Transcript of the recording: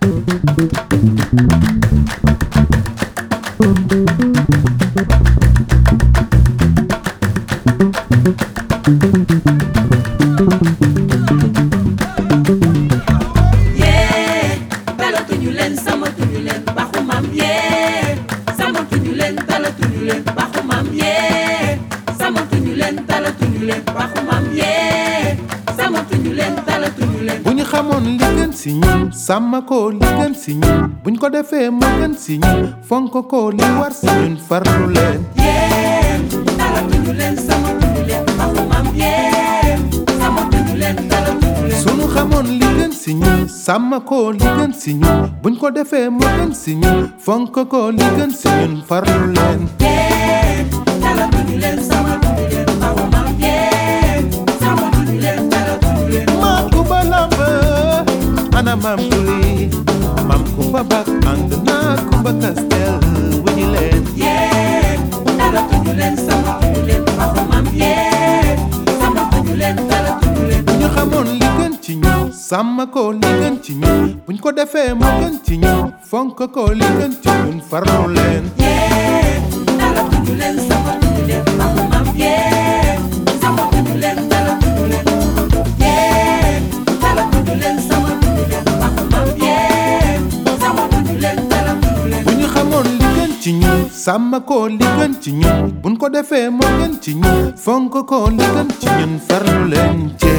yee talatuñu leen samatuñu leen baxu maam yee samatuñu leen talatuñu leen baxu maam yee samatuñu leen talatuñu leen baxu maam yee samatuñu leen talatuñu leen bu ñu xamoon li gën si ñun sàmm ko li gën si ñun buñ ko defee mu gën si ñun fonk ko li war si ñun farlu leen yee talatuñu leen samatuñu leen baxu maam yee samatuñu leen talatuñu leen sunu xamoon li gën si ñun sàmm ko li gën si ñun buñ ko defee mu gën si ñun fonk ko li gën si ñun farlu leen yee talatuñu leen samatuñu leen baxu maam yee samatuñu leen talatuñu leen maam Kumba Lamb ana maam tuli maam Kumba bak ànd naa Kumba Kastel wuñu leen yee talatuñu leen samatuñu leen baxu maam yee samatuñu leen talatuñu leen bu ñu xamoon li gën ci ñun sàmm ko li gën ci ñun buñ ko defee mu gën ci ñun fonk ko li gën ci ñun farlu leen yee talatuñu leen samatuñu leen baxu maam yee samatuñu leen talatuñu leen yee talatuñu leen samatuñu leen baxu maam yee samatuñu leen talatuñu leen bu ñu xamoon li gën ci ñun sàmm ko li gën ci ñun buñ ko defee mu gën ci ñun fonk ko li gën ci ñun farlu leen ci